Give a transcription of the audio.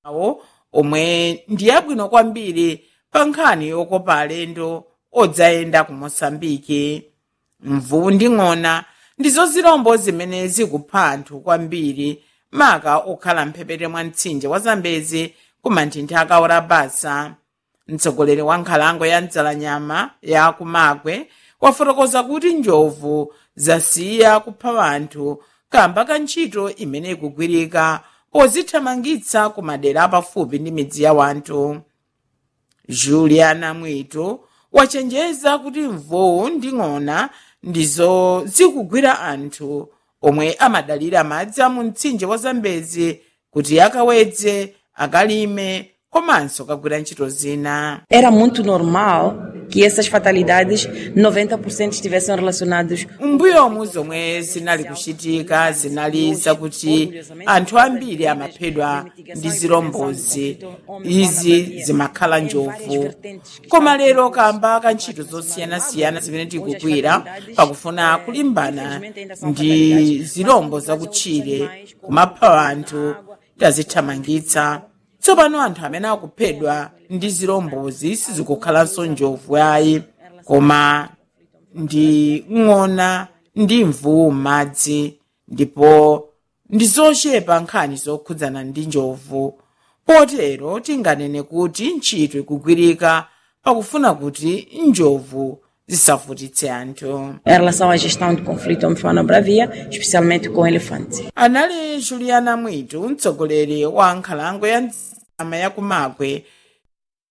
awo omwe ndi abwino kwambiri pa nkhani yokopa alendo odzayenda ku mosambiki mvuwu ndi ng'ona ndizo zirombo zimene zikupha anthu kwambiri maka okhala mphepete mwa mtsinje wa zambezi ku manthinthi akaora basa mtsogoleri wa nkhalango ya mdzalanyama ya kumagwe wafotokoza kuti njovu zasiya kupha anthu kamba ka ntchito imene ikugwirika pozithamangitsa ku madera apafupi ndi midzi ya wanthu juliana mwito wachenjeza kuti mvuwu ndi ng'ona ndizo zikugwira anthu omwe amadalira madzi a mu mtsinje wa zambezi kuti akawedze akalime komanso kagwira ntchito zina Era muito normal que essas fatalidades, 90% estivessem relacionados mbuyomu zomwe zinali kuchitika zinali zakuti anthu ambiri amaphedwa ndi zirombozi izi zimakhala njovu koma lero kamba ka ntchito zosiyanasiyana zimene tikugwira pakufuna kulimbana ndi zirombo zakutchire kumapha anthu tazithamangitsa tsopano anthu amene akuphedwa ndi zirombozi sizikukhalanso njovu ayi koma ndi ng'ona ndi mvuwu m'madzi ndipo ndi zochepa nkhani zokhudzana ndi njovu potero tinganene kuti ntchito ikugwirika pakufuna kuti njovu zisavutitse anthu em relação à gestão de conflito homem-fauna bravia, especialmente com elefantes. anali juliana mwitu mtsogoleri wa nkhalango ya mdzama ya kumagwe